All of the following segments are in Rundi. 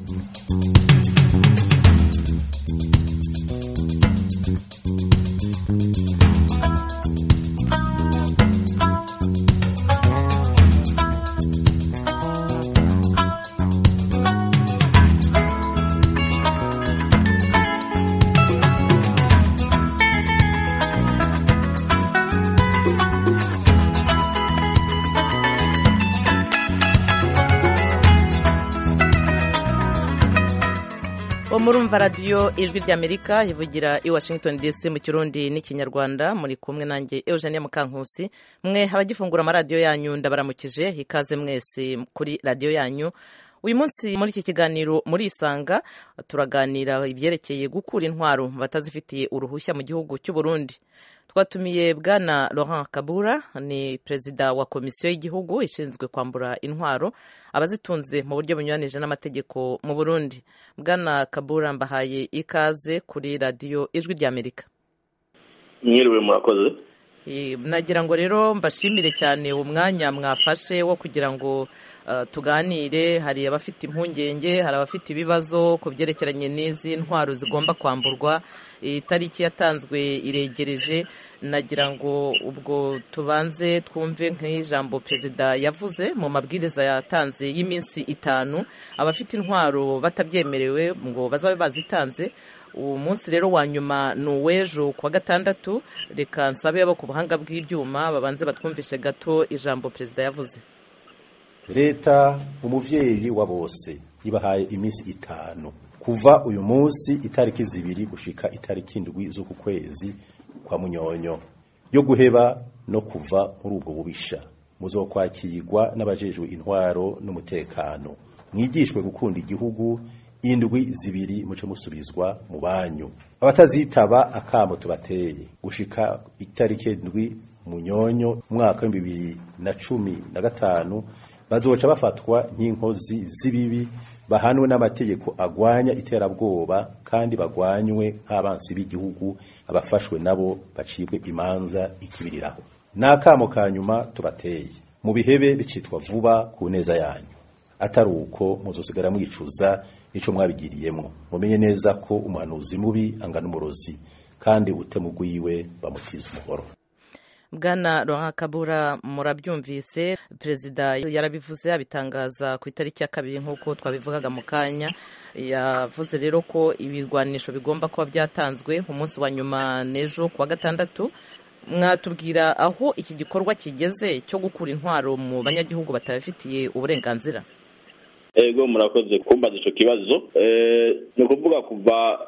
murumva radiyo ijwi ry'amerika ivugira i washington dc mu kirundi n'ikinyarwanda muri kumwe nanjye eugenia mukankusi mwe abagifungura amaradiyo yanyu ndabaramukije ikaze mwese kuri radiyo yanyu uyu munsi muri iki kiganiro muri isanga turaganira ibyerekeye gukura intwaro mu batazifitiye uruhushya mu gihugu cy'u Burundi twatumiye bwana Laurent Kabura ni perezida wa komisiyo y'igihugu ishinzwe kwambura intwaro abazitunze mu buryo bunyuranije n'amategeko mu Burundi bwana Kabura mbahaye ikaze kuri radiyo ijwi ry'Amerika mwiriwe murakoze nagira ngo rero mbashimire cyane umwanya mwafashe wo kugira ngo tuganire hari abafite impungenge hari abafite ibibazo ku byerekeranye n'izi ntwaro zigomba kwamburwa itariki yatanzwe iregereje nagira ngo ubwo tubanze twumve nk'ijambo perezida yavuze mu mabwiriza yatanze y'iminsi itanu abafite intwaro batabyemerewe ngo bazabe bazitanze uwo munsi rero wa nyuma ni uw'ejo ku wa gatandatu reka nsabe abo ku buhanga bw'ibyuma babanze batwumvishe gato ijambo perezida yavuze leta umuvyeyi wa bose ibahaye iminsi itanu kuva uyu munsi itariki zibiri gushika itariki indwi z'uku kwezi kwa munyonyo yo guheba no kuva muri ubwo bubisha muzokwakirwa n'abajejwe intwaro n'umutekano mwigishwe gukunda igihugu indwi zibiri muce musubizwa mu banyu abatazitaba akamo tubateye gushika itariki indwi munyonyo umwaka w'ibihumbi bibiri na cumi na gatanu bazoca bafatwa nk'inkozi z'ibibi bahanwe n'amategeko agwanya iterabwoba kandi bagwanywe nk'abansi b'igihugu abafashwe nabo bacibwe imanza ikibiriraho n'akamo ka nyuma tubateye mu bihebe bicitwa vuba ku neza yanyu atari uko muzosigara mwicuza ico mwabigiriyemwo mumenye neza ko umuhanuzi mubi angana umurozi kandi utemugwiwe bamutiza umuhoro bwana Laurent Kabura murabyumvise perezida yarabivuze abitangaza ku itariki ya kabiri nk'uko twabivugaga mu kanya yavuze rero ko ibigwanisho bigomba kuba byatanzwe umunsi wa nyuma n'ejo ku wa gatandatu mwatubwira aho iki gikorwa kigeze cyo gukura intwaro mu banyagihugu batabifitiye uburenganzira ego murakoze kumbaza icyo kibazo ni ukuvuga kuva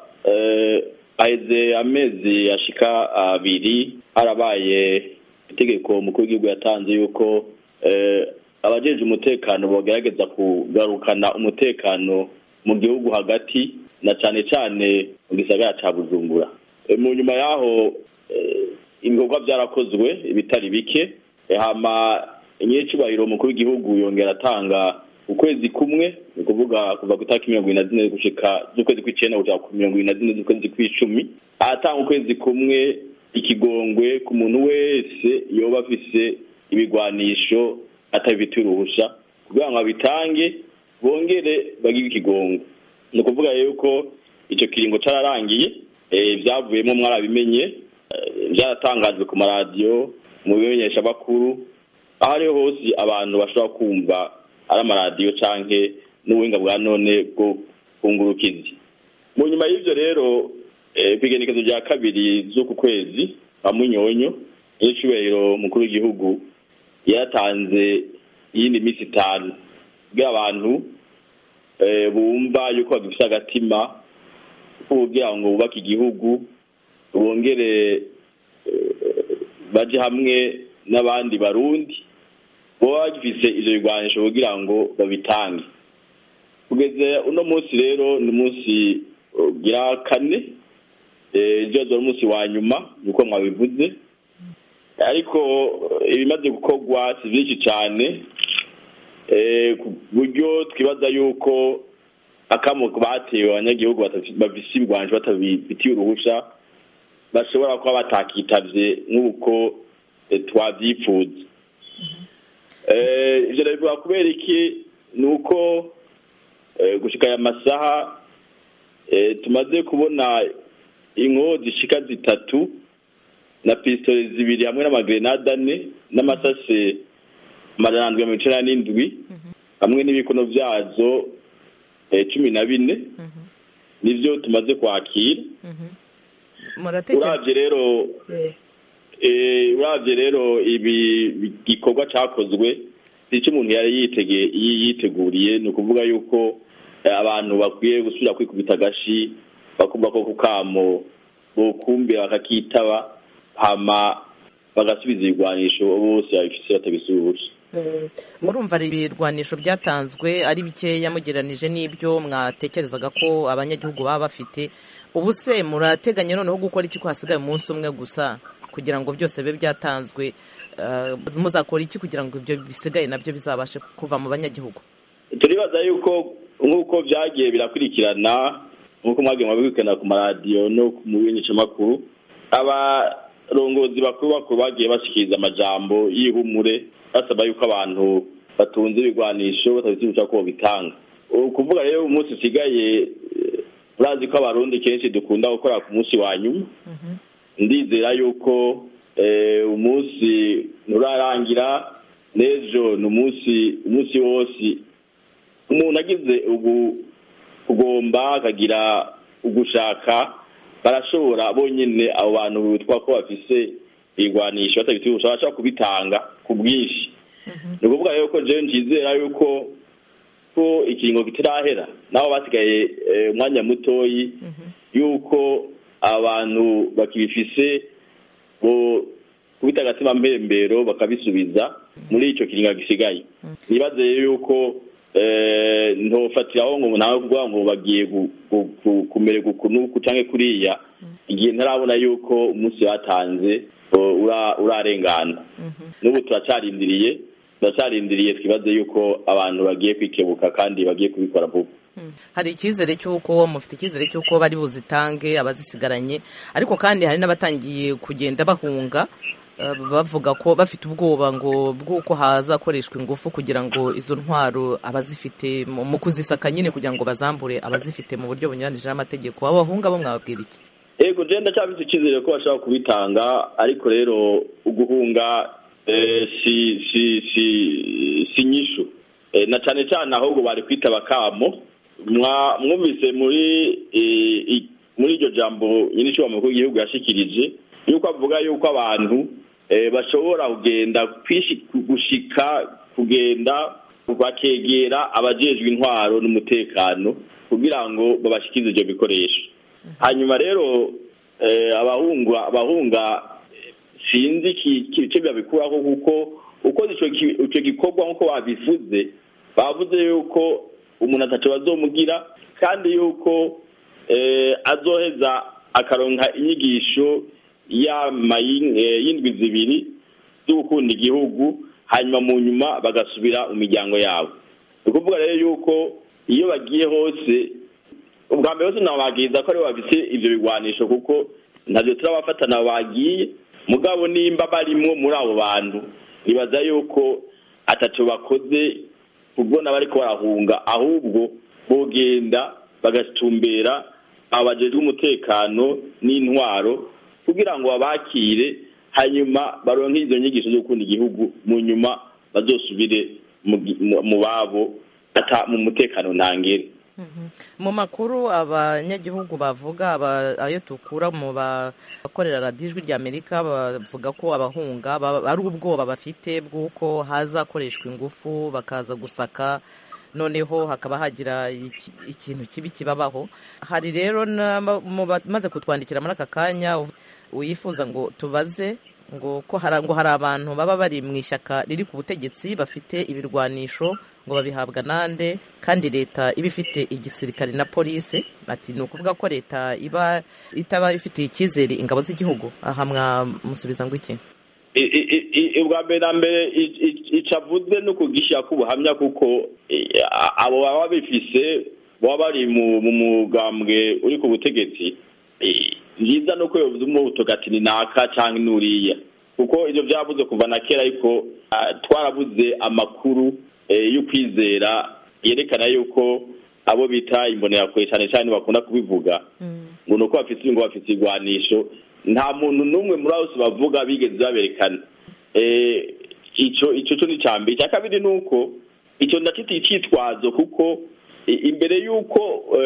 aheze amezi ashika abiri harabaye itegeko umukuru w'igihugu yatanze yuko abajeje umutekano bagerageza kugarukana umutekano mu gihugu hagati na cyane cyane mu gisagara cya bujumbura mu nyuma y'aho ibikorwa byarakozwe ibitari bike hama nyir'icyubahiro umukuru w'igihugu yongera atanga ukwezi kumwe ni ukuvuga kuva ku itariki mirongo ine na zine gushika z'ukwezi kw'icyenda kugera ku mirongo ine na zine z'ukwezi kw'icumi ahatanga ukwezi kumwe ikigongwe ku muntu wese yoba afise ibigwanisho atabifitiye uruhusha kugira ngo abitange bongere bagire ikigongwe ni ukuvuga yuko icyo kiringo cyararangiye byavuyemo mwarabimenye byaratangajwe ku maradiyo mu bimenyeshamakuru aho ariho hose abantu bashobora kumva ari amaradiyo cyangwa n'ubuhinga bwa none bwo kungurukizi mu nyuma y'ibyo rero ku igenekezo rya kabiri z'uku kwezi kwa munyonyo n'icyubahiro mukuru w'igihugu yaratanze iyindi minsi itanu kugira abantu bumva yuko bagifite agatima kugira ngo bubake igihugu bongere baje hamwe n'abandi barundi baba bagifise ivyo bigwanisho kugira ngo babitange kugeza uno munsi rero ni umunsi ugira kane ejo ari umunsi wa nyuma nkuko mwabivuze ariko ibimaze gukorwa si byinshi cyane ku buryo twibaza yuko akamo batewe abanyagihugu bafise ibigwanisho batabifitiye uruhusha bashobora kuba batakitavye nk'uko twavyifuza ivyo ndabivuga kubera iki ni uko gushika aya masaha tumaze kubona inko zishika zitatu na pisitole zibiri hamwe n'amagrenade ane n'amasase amajana ndwi mirongo icenda n'indwi hamwe n'ibikono vyazo cumi na bine nivyo tumaze kwakira uravye rero uravye rero ibi gikorwa cakozwe icyo umuntu yari yiteguriye ni ukuvuga yuko abantu bakwiye gusubira kwikubita agashi bakumva ko ku kamo bokumbira bakakitaba hama bagasubiza ibigwanisho bose babifise batabisubuje murumva ibirwanisho byatanzwe ari bikeya mugeranije n'ibyo mwatekerezaga ko abanyagihugu baba bafite ubu se murateganya noneho gukora iki ko hasigaye umunsi umwe gusa kugira ngo byose bibe byatanzwe muzakora iki kugira ngo ibyo bisigaye nabyo bizabashe kuva mu banyagihugu turibaza yuko nk'uko byagiye birakurikirana nk'uko mwagiye mubikurikirana ku maradiyo no mu bimenyeshamakuru abarongozi bakuru bakuru bagiye bashikiriza amajambo y'ihumure basaba yuko abantu batunze ibigwanisho batabisibuca ko bitanga ukuvuga rero umunsi usigaye urazi ko abarundi kenshi dukunda gukora ku munsi wa nyuma ndizera yuko umunsi nturarangira n'ejo ni umunsi umunsi wose umuntu agize ubu kugomba akagira ugushaka barashobora bonyine abo bantu bitwa ko bafise ibigwanisho batabifite ubushobozi bashobora kubitanga ku bwinshi ni ukuvuga rero ko jewe nizera yuko ko ikiringo kitarahera nabo basigaye umwanya mutoyi yuko abantu bakibifise kubita agatima mpembero bakabisubiza muri icyo kiringo gisigaye nibaze yuko ntofatiraho ngo nawe kuvuga ngo bagiye kumererwa ukuntu cyangwa kuriya igihe ntarabona yuko umunsi batanze urarengana n'ubu turacarindiriye turacarindiriye twibaze yuko abantu bagiye kwikebuka kandi bagiye kubikora vuba hari icyizere cy'uko mufite icyizere cy'uko bari buzitange abazisigaranye ariko kandi hari n'abatangiye kugenda bahunga bavuga ko bafite ubwoba ngo bw'uko hazakoreshwa ingufu kugira ngo izo ntwaro abazifite mu kuzisaka nyine kugira ngo bazambure abazifite mu buryo bunyuranije n'amategeko abahunga bo mwababwira iki yego jenda cyafite icyizere ko bashobora kubitanga ariko rero uguhunga si si si si nyishu na cyane cyane ahubwo bari kwitaba kamo mwumvise muri muri iryo jambo nyine icyo mukuru w'igihugu yashikirije yuko avuga yuko abantu bashobora kugenda gushika kugenda bakegera abajejwe intwaro n'umutekano kugira ngo babashikirize ibyo bikoresho hanyuma rero abahunga abahunga sinzi icyo babikuraho kuko uko icyo gikorwa nk'uko babivuze bavuze yuko umuntu atatu bazomugira kandi yuko azoheza akaronka inyigisho y'indwi zibiri zo gukunda igihugu hanyuma mu nyuma bagasubira mu miryango yabo ni ukuvuga rero yuko iyo bagiye hose ubwa mbere hose nababwiriza ko aribo bafite ibyo bigwanisho kuko ntabyo turabafatana bagiye mugabo nimba barimo muri abo bantu nibaza yuko atatu bakoze kubona bariko barahunga ahubwo bogenda bagatumbera abajejwe umutekano n'intwaro kugira ngo babakire hanyuma baronke izo nyigisho zo gukunda igihugu mu nyuma bazosubire mu babo mu mutekano ntangere mu makuru abanyagihugu bavuga ayo tukura mu bakorera radiyo ijwi rya amerika bavuga ko abahunga ari ubwoba bafite bw'uko hazakoreshwa ingufu bakaza gusaka noneho hakaba hagira ikintu kibi kibabaho hari rero maze kutwandikira muri aka kanya wifuza ngo tubaze ngo ko hari abantu baba bari mu ishyaka riri ku butegetsi bafite ibirwanisho ngo babihabwa nande kandi leta iba ifite igisirikare na polisi ati ni ukuvuga ko leta iba itaba ifitiye icyizere ingabo z'igihugu aha mwamusubiza ngo iki ubwa mbere na mbere icyo avuze ni ukugishyira k'ubuhamya kuko abo baba bifise baba bari mu mugambwe uri ku butegetsi byiza no kuyoboza umuvuduko ati ni naka cyangwa n'uriya kuko ibyo byabuze kuva na kera ariko twarabuze amakuru yo kwizera yerekana yuko abo bita imbonerakure cyane cyane bakunda kubivuga ngo ni uko bafite ngo bafite igwanisho nta muntu n'umwe muri abo bavuga bigeze baberekana icyo icyo cyo ni icya mbere icya kabiri ni uko icyo ndakita icyitwazo kuko imbere y'uko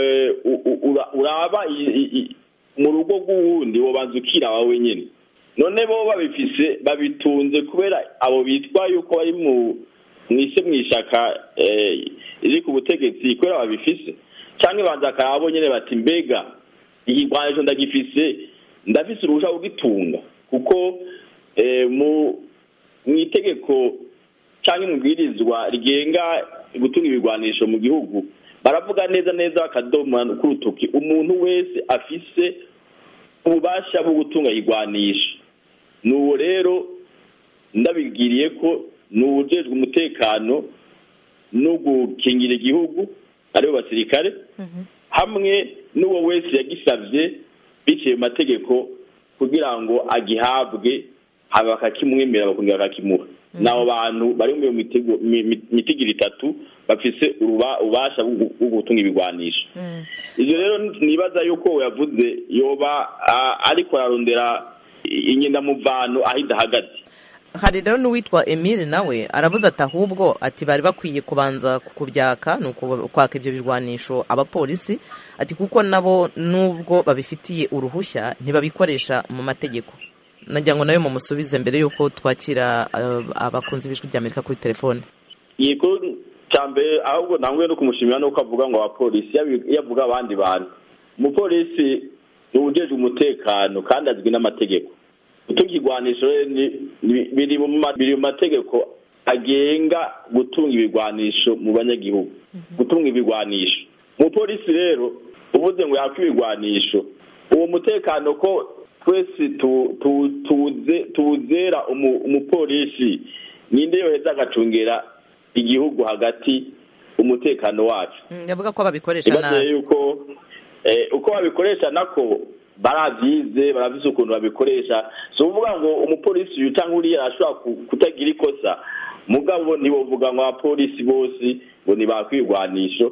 uraba mu rugo rw'uwundi wabanza ukira wawe nyine none bo babifise babitunze kubera abo bitwa yuko bari mu mwise mu ishaka riri ku butegetsi kubera babifise cyangwa ibanza akarabo nyine bati mbega igigwanisho ndagifise ndafise uruhushya kugitunga kuko mu itegeko cyangwa imubwirizwa rigenga gutunga ibigwanisho mu gihugu baravuga neza neza bakadoma k'urutoki umuntu wese afise ububasha bwo gutunga igwanisho n'uwo rero ndabibwiriye ko ni uwujejwe umutekano no gukingira igihugu aribo basirikare hamwe n'uwo wese yagisabye biciye mu mategeko kugira ngo agihabwe haba bakakimwemera bakongera bakakimuha ni abo bantu bari mu mitigiro itatu bafise ububasha bwo gutunga ibigwanisho ibyo rero nibaza yuko yavuze yoba ariko ararondera inyendamuvano aho idahagaze hari rero n'uwitwa emile nawe aravuze ati ahubwo ati bari bakwiye kubanza kubyaka ni kwaka ibyo birwanisho abapolisi ati kuko nabo nubwo babifitiye uruhushya ntibabikoresha mu mategeko nagira ngo nawe mumusubize mbere y'uko twakira abakunzi b'ijwi ry'amerika kuri telefone yego cya mbere ahubwo ntabwo no kumushimira nuko avuga ngo abapolisi iyo avuga abandi bantu umupolisi ni uwujejwe umutekano kandi azwi n'amategeko gutunga igwanisho biri mu mategeko agenga gutunga ibigwanisho mu banyagihugu gutunga ibigwanisho umupolisi rero uvuze ngo yakwa ibigwanisho uwo mutekano ko twese tuwuzera umupolisi ninde yoheza agacungera igihugu hagati umutekano wacu yavuga ko babikoresha nabi yuko uko babikoresha nako barabyize barabizi ukuntu babikoresha si ukuvuga ngo umupolisi uyu cyangwa uriya ashobora kutagira ikosa mugabo ntibavuga ngo abapolisi bose ngo ntibakwirwanisho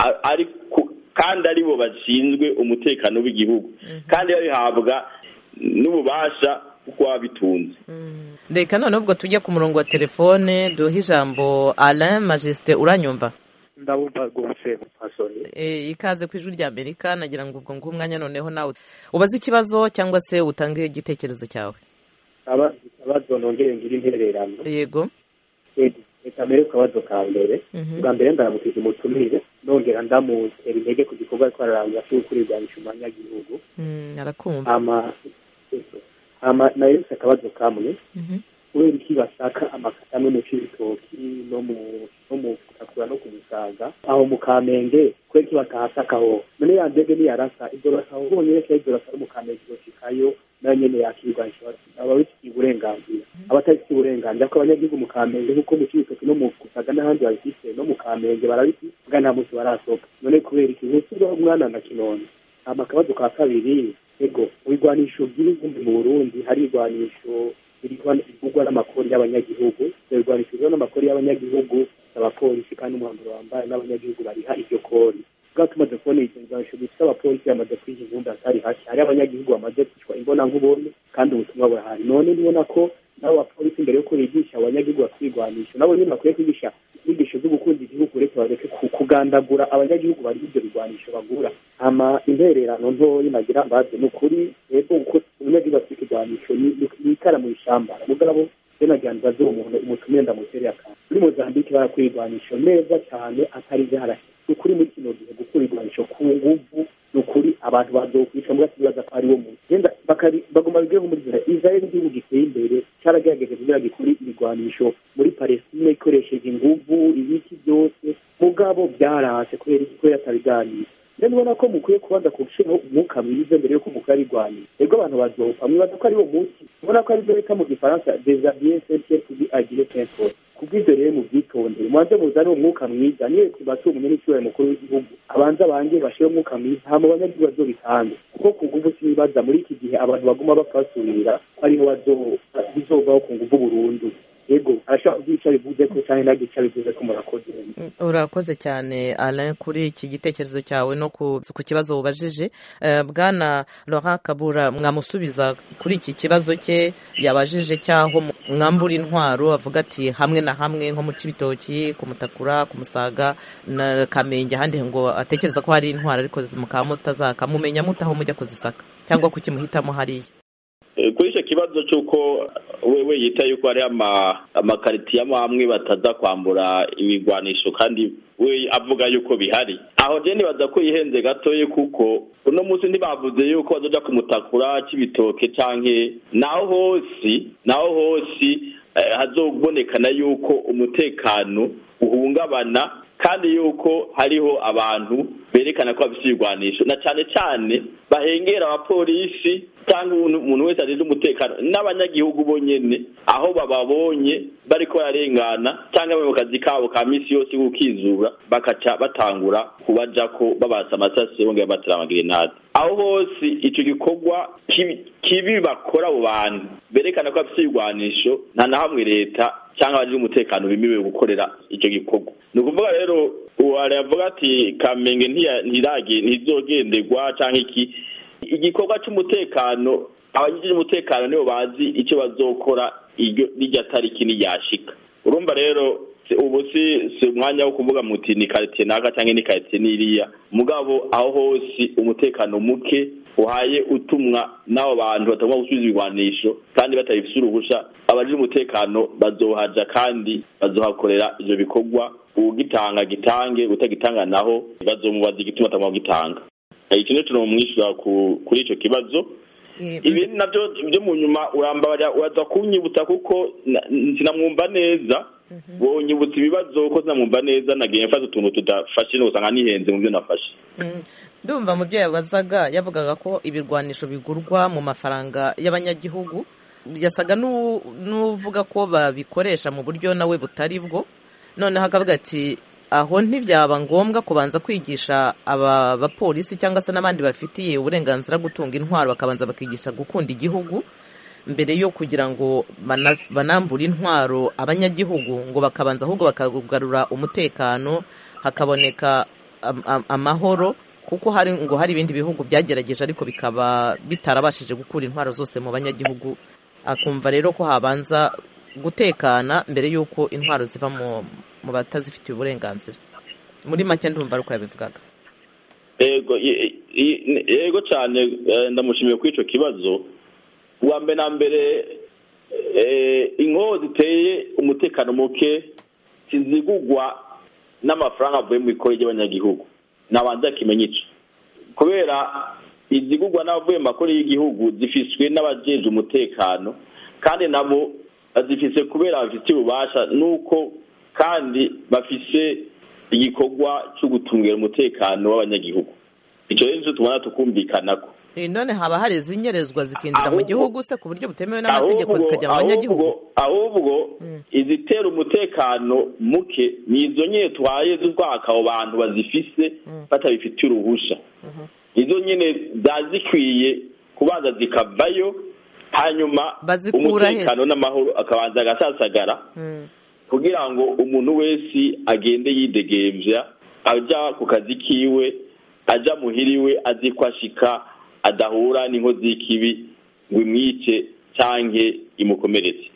kandi aribo bashinzwe umutekano w'igihugu kandi babihabwa n'ububasha kuko baba bitunze reka noneho ubwo tujye ku murongo wa telefone duhe ijambo alain majesite uranyumva ndabumva rwose mupasoni ikaze ku ijwi rya amerika nagira ngo ubwo ngubu umwanya noneho nawe ubaze ikibazo cyangwa se utange igitekerezo cyawe ikibazo nongere ngira intererano yego reka mbere ku kabazo ka mbere bwa mbere ndaramukije umutumire nongera ndamutera intege ku gikorwa ariko ararangira cyo gukurirwanisha umunyagihugu arakumva nayo yose akabazo kamwe kubera iki bashaka amakata amwe mu cy'ibitoki no mu no mu kakura no ku musaga aho mu kamenge kubera iki batahasakaho none ya ndege niyarasa ibyo basaba bonyine ko ibyo basaba mu kamenge yoshikayo nayo nyene yakirwanisha aba bifitiye uburenganzira abatabifitiye uburenganzira ko abanyagihugu mu kamenge nk'uko mu cy'ibitoki no mu kusaga n'ahandi babifite no mu kamenge barabifite bwa nta munsi barasohoka none kubera iki ntusubiraho umwana na kinone hama akabazo ka kabiri ego mu bigwanisho by'ibigumbi mu burundi hari igwanisho bivugwa n'amakori y'abanyagihugu ibyo bigwanisho bivugwa n'amakori y'abanyagihugu abapolisi kandi umwambaro wambaye n'abanyagihugu bariha iryo kori bwa tumaze kubona ibyo bigwanisho bifite abapolisi bamaze kwiha inkumbi hatari hake hari abanyagihugu bamaze kwicwa imbona nkubone kandi ubutumwa burahari none nibona ko nabo bapolisi mbere yuko bigisha abanyagihugu batwigwanisha nabo nyine bakwiye kwigisha inyigisho zo gukunda igihugu uretse bareke kugandagura abanyagihugu bari ibyo bigwanisho bagura hama intererano ntoyi nagira mbaze ni ukuri rero uko umunyagihugu afite ikigwanisho ni ikara mu ishamba mugabo se nagira mbaze uwo muntu umutumire ndamutereye akantu muri mozambike barakura igwanisho neza cyane atari ibyo harashye ni ukuri muri kino gihe gukura igwanisho ku nguvu ni ukuri abantu bazokwica mbwa kibaza ko ari wo muntu genda bagomba bigire muri zira israel igihugu giteye imbere cyaragerageje kugira gikuri ibigwanisho muri palestine ikoresheje inguvu ibiki byose mugabo byarase kubera iki kubera atabiganira rero ubona ko mukwiye kubanza gushyiraho umwuka mwiza mbere yuko mukora irwanira rero abantu bazopfa mwibaza ko ari wo munsi ubona ko aribyo bita mu gifaransa desabien sentier tubi agire tenfort kubw'ibyo rero mubyitondere mubanze muzane umwuka mwiza niyo tubatuye umunye n'icyubahiro mukuru w'igihugu abanza bange bashyire umwuka mwiza hama abanyagihugu bazobitange kuko ku nguvu sinibaza muri iki gihe abantu baguma bapfa basubira ariho bizovaho ku nguvu burundu yego arashobora kugira icyo abivuze ko cyangwa ntabwo icyo abivuze ko murakoze urakoze cyane alain kuri iki gitekerezo cyawe no ku kibazo wubajije bwana Laurent kabura mwamusubiza kuri iki kibazo cye yabajije cy'aho mwambura intwaro avuga ati hamwe na hamwe nko mu cibitoki ku mutakura ku musaga na kamenge ahandi ngo atekereza ko hari intwaro ariko mukaba mutazaka mumenya mutaho mujya kuzisaka cyangwa kukimuhitamo hariya kuri icyo kibazo cy'uko wewe yita yuko hari amakaritiye amwe bataza kwambura ibigwanisho kandi we avuga yuko bihari aho je nibaza ko yihenze gatoye kuko uno munsi ntibavuze yuko bazoja kumutakura c'ibitoke canke naho hose naho hose hazobonekana yuko umutekano uhungabana kandi yuko hariho abantu berekana ko bafite ibigwanisho na cyane cyane bahengera abapolisi cyangwa umuntu wese arinda umutekano n'abanyagihugu bonyene aho bababonye bariko bararengana cyangwa mu kazi kabo ka misi yose kukizura bakaca batangura kubaja ko babasa amasasi bongera batera amagerenade aho hose ico gikorwa kibi bakora abo bantu berekana ko bafite ibigwanisho nta na hamwe leta cyangwa abajije umutekano bemerewe gukorera icyo gikorwa ni ukuvuga rero uwari avuga ati kamenge ntizogenderwa cyangwa iki igikorwa cy'umutekano abagize umutekano nibo bazi icyo bazokora iryo tariki niyashika urumva rero ubu si si umwanya wo kuvuga muti ni karitsiye naka cyangwa ni karitsiye n'iriya mugabo aho hose umutekano muke uhaye utumwa n'abo bantu batagomba gusubiza ibigwanisho kandi batabifite uruhusha abajije umutekano bazohaja kandi bazohakorera ivyo bikorwa ugitanga gitange utagitanga naho bazomubaza igituma atagomba kugitanga iki nico tunomwishyura kuri ico kibazo ibindi navyo byo mu nyuma urambabarira uraza kunyibutsa kuko sinamwumva neza wonyibutsa ibibazo ko sinamwumva neza nagiye mfata utuntu tudafashe usanga nihenze mu byo nafashe ndumva mu byo yabazaga yavugaga ko ibirwanisho bigurwa mu mafaranga y'abanyagihugu yasaga n'uvuga ko babikoresha mu buryo nawe butari bwo noneho akavuga ati aho ntibyaba ngombwa kubanza kwigisha aba bapolisi cyangwa se n'abandi bafitiye uburenganzira gutunga intwaro bakabanza bakigisha gukunda igihugu mbere yo kugira ngo banambure intwaro abanyagihugu ngo bakabanza ahubwo bakagarura umutekano hakaboneka amahoro kuko hari ngo hari ibindi bihugu byagerageje ariko bikaba bitarabashije gukura intwaro zose mu banyagihugu akumva rero ko habanza gutekana mbere y'uko intwaro ziva mu batazifitiye uburenganzira muri make ndumva ari uko yabivugaga yego cyane ndamushimiye kuri icyo kibazo uwa mbere na mbere inkoho ziteye umutekano muke zizigugwa n'amafaranga avuye mu ikoro ry'abanyagihugu nabanza kimenya icyo kubera izigugwa n'abavuye mu makuru y'igihugu zifiswe n'abajeje umutekano kandi nabo bazifise kubera bafite ububasha nuko kandi bafise igikorwa cyo gutungira umutekano w'abanyagihugu icyo rero nicyo tubona tukumvikanako none haba hari izinyerezwa zikinjira mu gihugu se ku buryo butemewe n'amategeko zikajya mu banyagihugu ahubwo izitera umutekano muke ni izo nyine twaye z'ubwaka abo bantu bazifise batabifitiye uruhusha izo nyine ziba zikwiye kubanza zikavayo hanyuma umutekano n'amahoro akabanza agasasagara kugira ngo umuntu wese agende yidegembya ajya ku kazi kiwe ajya muhiriwe azi ko ashika adahura n'inkozi y'ikibi ngo imwice cyangwa imukomeretse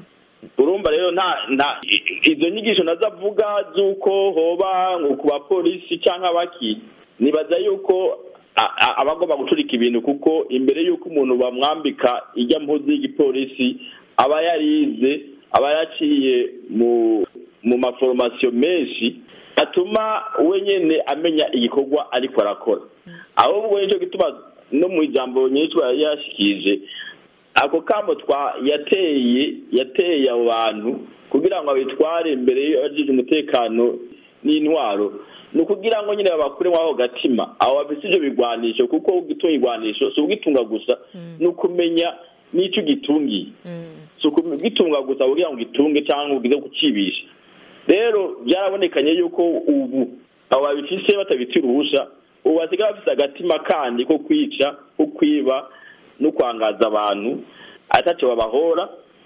urumva rero nta izo nyigisho nazo avuga z'uko hoba ku bapolisi cyangwa abaki nibaza yuko abagomba gucurika ibintu kuko imbere y'uko umuntu bamwambika ijya mpuzi y'igipolisi aba yarize aba yaciye mu mu maforomasiyo menshi atuma wenyine amenya igikorwa ariko arakora ahubwo nicyo gituma no mu ijambo nyinshi yashikije ako kamo twa yateye yateye abo bantu kugira ngo abitware imbere y'abajije umutekano n'intwaro ni ukugira ngo nyine babakuremo aho gatima aho bafite ibyo bigwanisho kuko ugitunga igwanisho si ugitunga gusa ni ukumenya n'icyo ugitungiye si ugitunga gusa kugira ngo ugitunge cyangwa ugize kucibisha rero byarabonekanye yuko ubu abo babifise batabitiye uruhusha ubu basigaye bafite agatima kandi ko kwica ko kwiba no kwangaza abantu atacyo babahora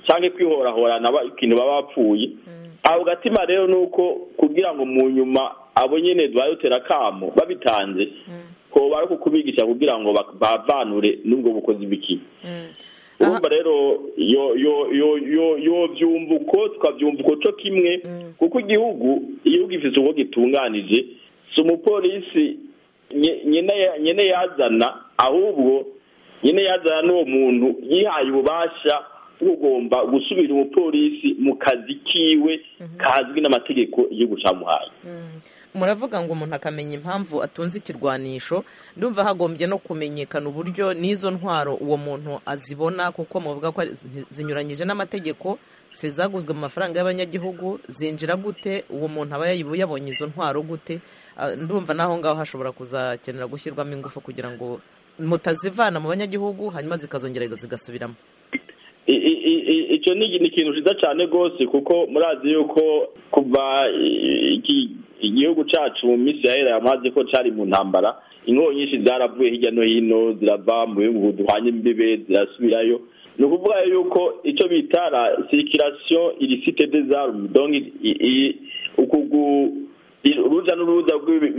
cyangwa kwihorahorana ikintu baba bapfuye aho gatima rero ni uko kugira ngo mu nyuma abo nyine dutera akamo babitanze ko bari kukubigisha kugira ngo bavanure n'ubwo bukozi bw'ikibi urumva rero yo yo yo yo yo byumva uko tukabyumva uko cyo kimwe kuko igihugu iyo gifite uko gitunganije si umupolisi nyine yazana ahubwo nyine yazana n'uwo muntu yihaye ububasha ugomba gusubira umupolisi mu kazi kiwe kazwi n'amategeko igihugu cyamuhaye muravuga ngo umuntu akamenya impamvu atunze ikirwanisho ndumva hagombye no kumenyekana uburyo n'izo ntwaro uwo muntu azibona kuko muvuga ko zinyuranyije n'amategeko zaguzwe mu mafaranga y'abanyagihugu zinjira gute uwo muntu aba yabonye izo ntwaro gute ndumva n'aho ngaho hashobora kuzakenera gushyirwamo ingufu kugira ngo mutazivana mu banyagihugu hanyuma zikazongera zigasubiramo icyo ni ikintu cyiza cyane rwose kuko murazi yuko kuva igihugu cyacu mu minsi yahera yamaze ko cyari mu ntambara inkongi nyinshi zaravuye hirya no hino zirava mu bihugu duhanye imbibe zirasubirayo ni ukuvuga yuko icyo bita la sirikirasiyo irisite de zarumu uruja n'uruza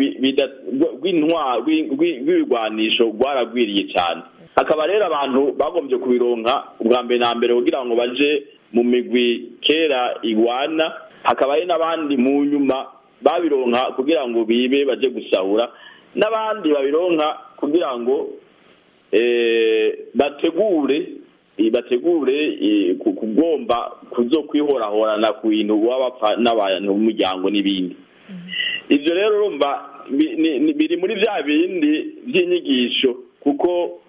rw'ibigwanisho rwaragwiriye cyane hakaba rero abantu bagombye kubironka ubwa mbere na mbere kugira ngo baje mu migwi kera igwana hakaba hari n'abandi mu nyuma babironka kugira ngo bibe baje gusahura n'abandi babironka kugira ngo bategure bategure kugomba kuzo kwihorahorana ku bintu baba bapfa n'abantu b'umuryango n'ibindi ibyo rero urumva biri muri bya bindi by'inyigisho kuko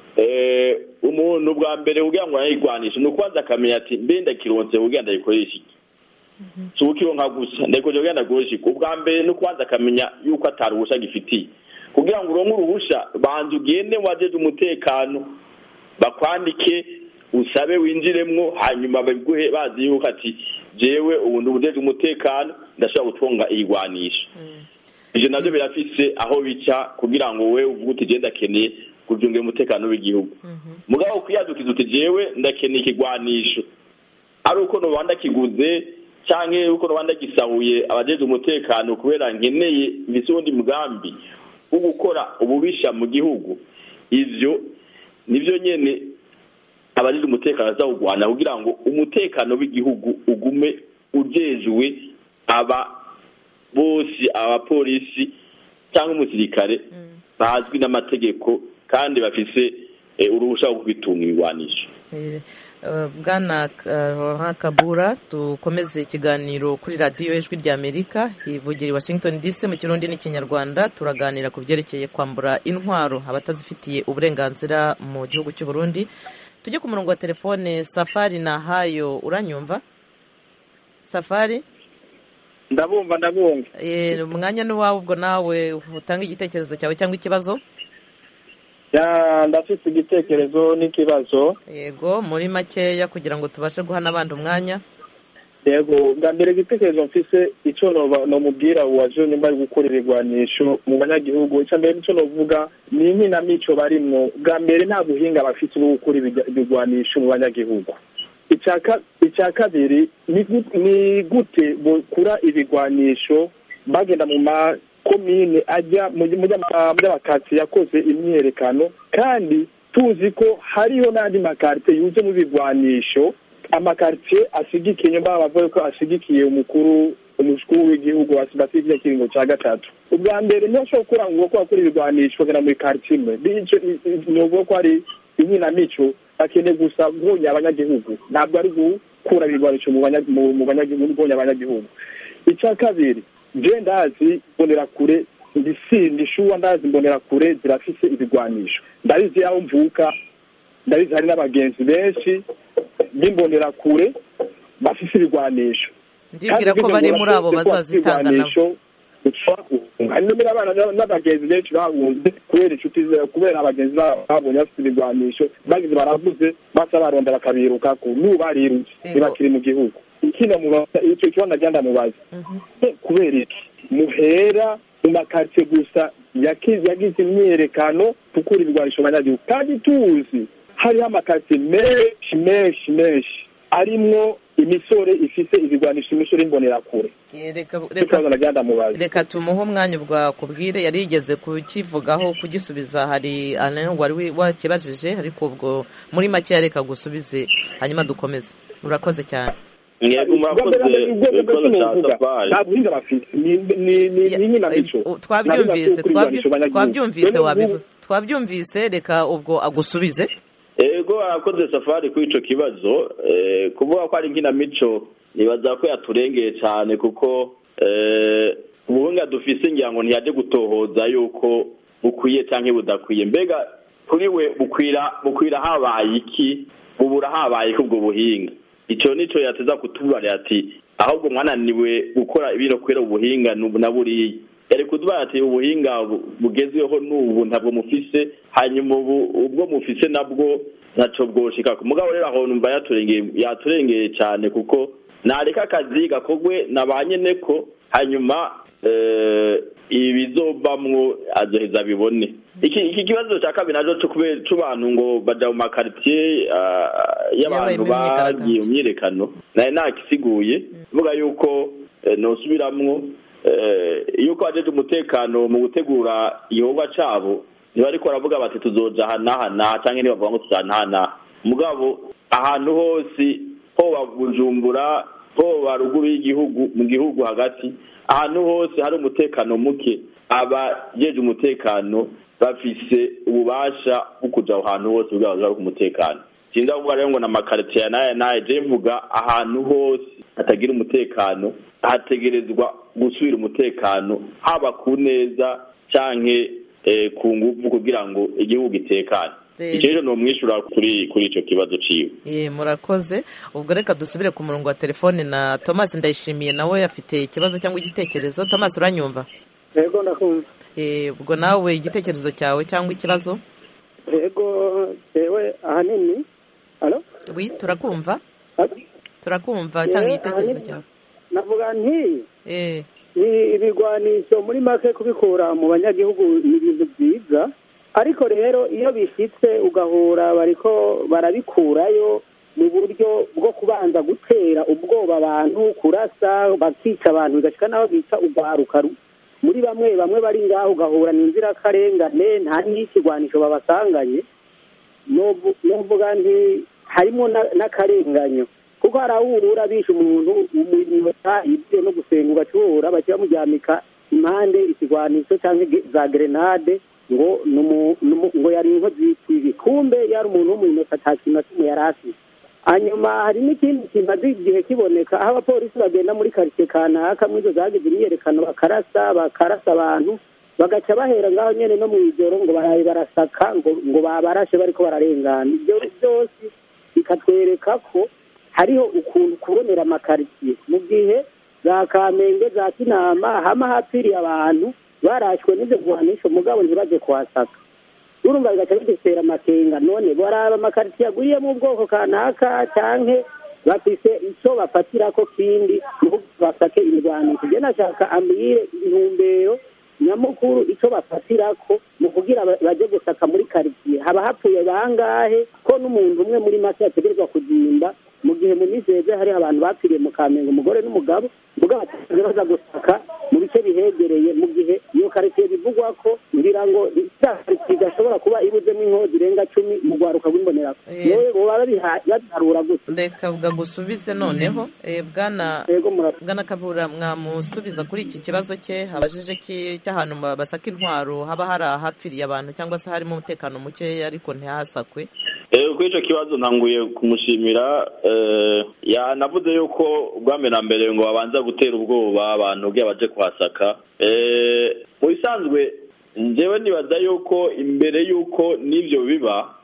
umuntu bwa mbere kugira ngo arayigwanishe ni ukubanza akamenya ati mbe ndakironse kugira ndayikoreshe iki si ukironka gusa ndayikoresha kugira ndakoreshe iki ubwa mbere ni ukubanza akamenya yuko atari uruhushya gifitiye kugira ngo uronke uruhushya banza ugende wajeje umutekano bakwandike usabe winjiremwo hanyuma babiguhe bazi yuko ati jewe ubu ndubujeje umutekano ndashobora gutunga iyigwanisha ibyo nabyo birafise aho bica kugira ngo we uvuge uti genda akeneye kucungira umutekano w'igihugu mugabo kwiyadukiza uti jewe ndakeneye ikigwanisho ari uko noba ndakiguze cyangwa uko noba ndagisahuye abajeje umutekano kubera nkeneye mbese ubundi mugambi wo gukora ububisha mu gihugu ivyo nivyo nyene abajeje umutekano azawugwana kugira ngo umutekano w'igihugu ugume ujejwe aba bose abapolisi cyangwa umusirikare bazwi n'amategeko kandi bafise uruhushya rwo kubitunga ibigwanisho bwana kabura dukomeze ikiganiro kuri radiyo ijwi ry'amerika ivugira i washington dc mu kirundi n'ikinyarwanda turaganira ku byerekeye kwambura intwaro abatazifitiye uburenganzira mu gihugu cy'u Burundi tujye ku murongo wa telefone safari na hayo uranyumva safari ndabumva ndabumva umwanya ni uwawe ubwo nawe utanga igitekerezo cyawe cyangwa ikibazo ndafite igitekerezo n'ikibazo yego muri makeya kugira ngo tubashe guha n'abandi umwanya yego bwa mbere igitekerezo mfise icyo nomubwira uwaje nyuma yo gukora ibigwanisho mu banyagihugu icya mbere nicyo novuga ni inkinamico barimwo bwa mbere nta buhinga bafite bwo gukora ibigwanisho mu banyagihugu icya kabiri ni gute bukura ibigwanisho bagenda mu makomine ajya mu by'amakaritsiye yakoze imyiyerekano kandi tuzi ko hariho n'andi makaritsiye yuje mu bigwanisho amakaritsiye asigikiye nyuma bavuga ko asigikiye umukuru umukuru w'igihugu basigiye ikiringo cya gatatu ubwa mbere ntibashobora gukora ngo ko bakora ibigwanisho bagana muri karitsiye imwe ni ukuvuga ko ari inkinamico bakeneye gusa guhonya abanyagihugu ntabwo ari gukura ibigwanisho mu banyagihugu guhonya abanyagihugu icya kabiri je ndazi mbonerakure ndisindi shuwa ndazi mbonerakure zirafise ibigwanisho ndabizi aho mvuka ndabizi hari n'abagenzi benshi b'imbonerakure bafise ibigwanisho ndibwira ko bari muri abo bazazitanga nabo hari n'umwe abana n'abagenzi benshi bahunze kubera inshuti kubera abagenzi babonye bafite ibigwanisho bagize baravuze basa baronda bakabirukako n'ubu barirutse ntibakiri mu gihugu ikindi icyo kibazo nagira ndamubaza kubera iki muhera mu makaritsiye gusa yagize imyiyerekano gukura ibigwanisho abanyagihugu kandi tuzi hariho amakaritsiye menshi menshi menshi arimwo imisore ifise ibigwanisho imisore imbonerakure Eh, reka cyo reka kibazo nagenda mubaza reka tumuhe umwanya ubwa kubwire yari yigeze kukivugaho kugisubiza hari Alain wari wi- wakibajije ariko ubwo muri make reka gusubize hanyuma dukomeze urakoze cyane mwebwe murakoze ibibazo cya safari nta buhinga bafite ni ni ni Ya- ni nyinamico eh, twabyumvise twabyu- twabyumvise wabivuze twabyumvise reka ubwo agusubize ego arakoze safari kuri ico kibazo eh, kuvuga ko ari nkinamico nibaza ko yaturengeye cyane kuko eh, ubuhinga dufise ngira ngo ntiyaje gutohoza yuko bukwiye canke budakwiye mbega kuri we bukwira bukwira habaye iki bubura habaye iki ubwo buhinga ico nico yateza kutubarira ati ahubwo mwananiwe gukora ibiro kwera ubuhinga nubu na buriya yari kutubarira ati ubuhinga bu- bugezweho n'ubu ntabwo mufise hanyuma ubu ubwo mufise nabwo ntaco bwoshika ku mugabo rero aho numva yaturengeye yaturengeye cyane kuko nareka akazi gakorwe na ba nyeneko hanyuma eh, ibizovamwo azoheza bibone iki iki kibazo cya kabiri naco cyo kubera c'abantu ngo baja mu makaritiye ah, y'abantu Yabaye mu bagiye mu myiyerekano naye nakisiguye vuga yuko eh, nosubiramwo eh, yuko ajeje umutekano mu gutegura igikorwa cabo ntibariko baravuga bati tuzoja aha n'aha n'aha canke ntibavuga ngo tuja n'aha n'aha mugabo ahantu hose hoba bujumbura hoba ruguru y'igihugu mu gihugu hagati ahantu hose hari umutekano muke abajeje umutekano bafise ububasha bwo kuja aho hantu hose kugira ngo ku umutekano sinza kuvuga rero ngo na makaritiye n'aya n'aya je mvuga ahantu hose hatagira umutekano hategerezwa gusubira umutekano haba ku neza canke eh, ku nguvu kugira ngo igihugu gitekane Eh, icyo rero nomwishura kuri kuri ico kibazo ciwe eh, murakoze ubwo reka dusubire ku murongo wa telefone na thomas ndayishimiye nawe afite ikibazo cyangwa igitekerezo thomas uranyumva yego ndakumva Eh, ubwo nawe igitekerezo cyawe cyangwa ikibazo yego jewe ahanini alo wi turakumva Alo? turakumva Eh, tanga igitekerezo ahanini- cyawe navuga nti Eh, ni ibigwanisho muri make kubikura mu banyagihugu ni ibintu byiza ariko rero iyo bishyitse ugahura bariko barabikurayo mu buryo bwo kubanza gutera ubwoba abantu kurasa bakica abantu bigashika n'aho bica urwaruka ru- muri bamwe bamwe bari ngaho ugahura ni inzirakarengane nta n'ikigwanisho babasanganye novu- novuga nti harimo na- n'akarenganyo kuko hari aho uhura bishe umuntu umunota ibyo no gusenga ugacura bakiba muryamika impande ikigwanisho cyangwa ge- za gerenade ngo numu- numu- ngo yari inkozi y'ikibi kumbe yari umuntu w'umunota ata kintu na kimwe yari afite hanyuma hari n'ikindi kimaze igihe kiboneka aho abapolisi bagenda muri karitsiye kanaka muri izo zagize imyiyerekano bakarasa bakarasa abantu bagaca bahera ngaho nyene no mw'ijoro ngo baraye barasaka ngo ngo babarashe bariko bararengana ibyo byose bikatwereka ko hariho ukuntu kubonera amakaritsiye mu gihe za kamenge za kinama hama hapfiriye abantu barashwe n'ivyo guhanisha umugabo ntibaje kuhasaka urumva bigaca bidutera amakenga none baraba amakaritsiye agwiriyemo ubwoko kanaka canke bafise ico bafatirako kindi nuko basake imirwanisho je nashaka ambwire intumbero nyamukuru ico bafatirako mu kugira ba- baje gusaka muri karitsiye haba hapfuye bangahe ko n'umuntu umwe muri make yategerezwa kuzimba mu gihe mu minsi heze hariho abantu bapfiriye mu kamenge umugore n'umugabo mugabo bataje baza gusaka mu bice bihegereye mu gihe iyo karitsiye bivugwa ko ngira ngo ya karitsiye idashobora kuba ibuzemo inkozi irenga cumi mu rwaruka rw'imbonera Eh. yewe boba babiha- babiharura gusa reka bwagusubize noneho Eh, bwana yego mura- bwana kabura mwamusubiza kuri iki kibazo cye habajije ki cy'ahantu ba- basaka intwaro haba hari ahapfiriye abantu cyangwa se harimo umutekano mukeya ariko ntihasakwe Eh, kuri icyo kibazo ntanguye kumushimira eh, yanavuze yuko ubwambere na mbere ngo babanza gutera ubwoba abantu ubwiye baje kuhasaka Eh, mu bisanzwe njyewe nibaza yuko imbere yuko n'ibyo biba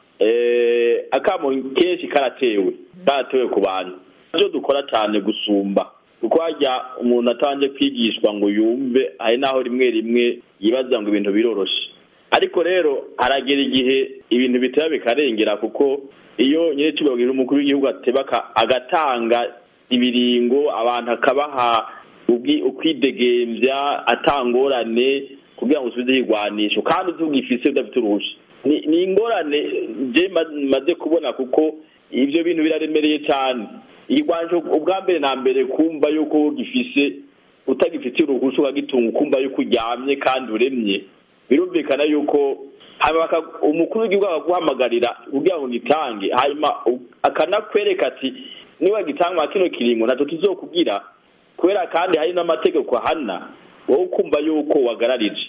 eh, akamo kenshi karatewe karatewe ku bantu ibyo dukora cyane gusumba kuko hajya umuntu atanje kwigishwa ngo yumve hari n'aho rimwe rimwe yibaza ngo ibintu biroroshe ariko rero haragera igihe ibintu biteba bikarengera kuko iyo nyine tubabwira umukuru w'igihugu ateba aka- agatanga ibiringo abantu akabaha ubwi- ukwidegembya atangorane kugira ngo usubize igwanisho kandi uzi ugifise udafite uruhusha ni ni ingorane je ma- maze kubona kuko ibyo bintu biraremereye cyane igwanje ubwa mbere na mbere kumva yuko gifise utagifitiye uruhushya ukagitunga ukumva yuko uryamye kandi uremye birumvikana yuko umukuru w'igihugu akaguhamagarira kugira ngo gitange hanyuma akanakwereka ati niba gitanga kino kiringo nacyo kizokubwira kubera kandi hari n'amategeko ahana wowe ukumva yuko wagararije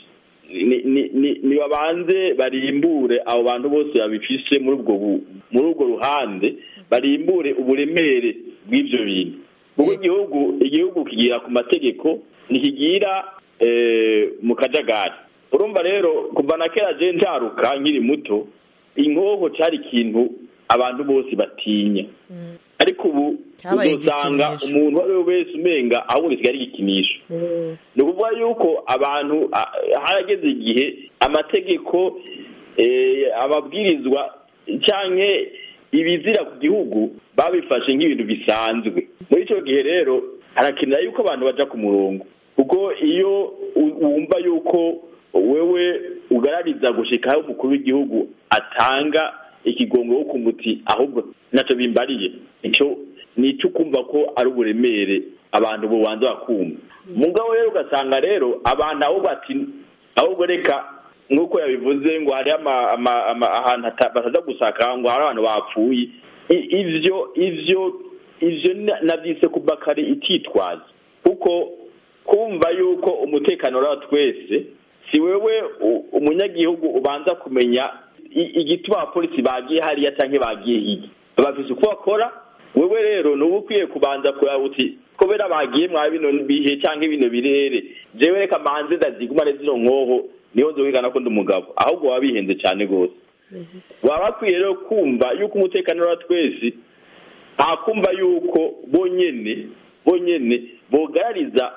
ni babanze barimbure abo bantu bose babifise muri ubwo ruhande barimbure uburemere bw'ibyo bintu kuko igihugu igihugu kigira ku mategeko ntikigira mu kajagari urumva rero kuva na kera je njaruka nkiri muto inkoho cyari ikintu abantu bose batinya ariko ubu uzosanga umuntu uwo ari we wese umenga ahubwo gisigaye ari igikinisho ni ukuvuga yuko abantu harageze igihe amategeko amabwirizwa cyangwa ibizira ku gihugu babifashe nk'ibintu bisanzwe muri icyo gihe rero harakenera yuko abantu bajya ku murongo kuko iyo wumva yuko wewe ugarariza gushika aho umukuru w'igihugu atanga ikigongo wo kumuti ahubwo ntacyo bimbariye icyo ni icyo ukumva ko ari uburemere abantu bubanza bakumva mugabo rero ugasanga rero abantu ahubwo ati ahubwo reka nk'uko yabivuze ngo hari ahantu bataza gusaka ngo hari abantu bapfuye ibyo ibyo ibyo nabyise kuba kare ititwaza kuko kumva yuko umutekano wa twese si wewe umunyagihugu ubanza kumenya igituma abapolisi bagiye hariya cyangwa bagiye hirya bafise uko bakora wewe rero ni uba ukwiye kubanza kureba uti kubera bagiye mwa bino bihe cyangwa bino birere jewe reka manze ndazigumane zino nkoho niho nzobigana ko ndi umugabo ahubwo waba bihenze cyane rwose waba bakwiye rero kumva yuko umutekano wa twese ntakumva yuko bonyene bonyene bogarariza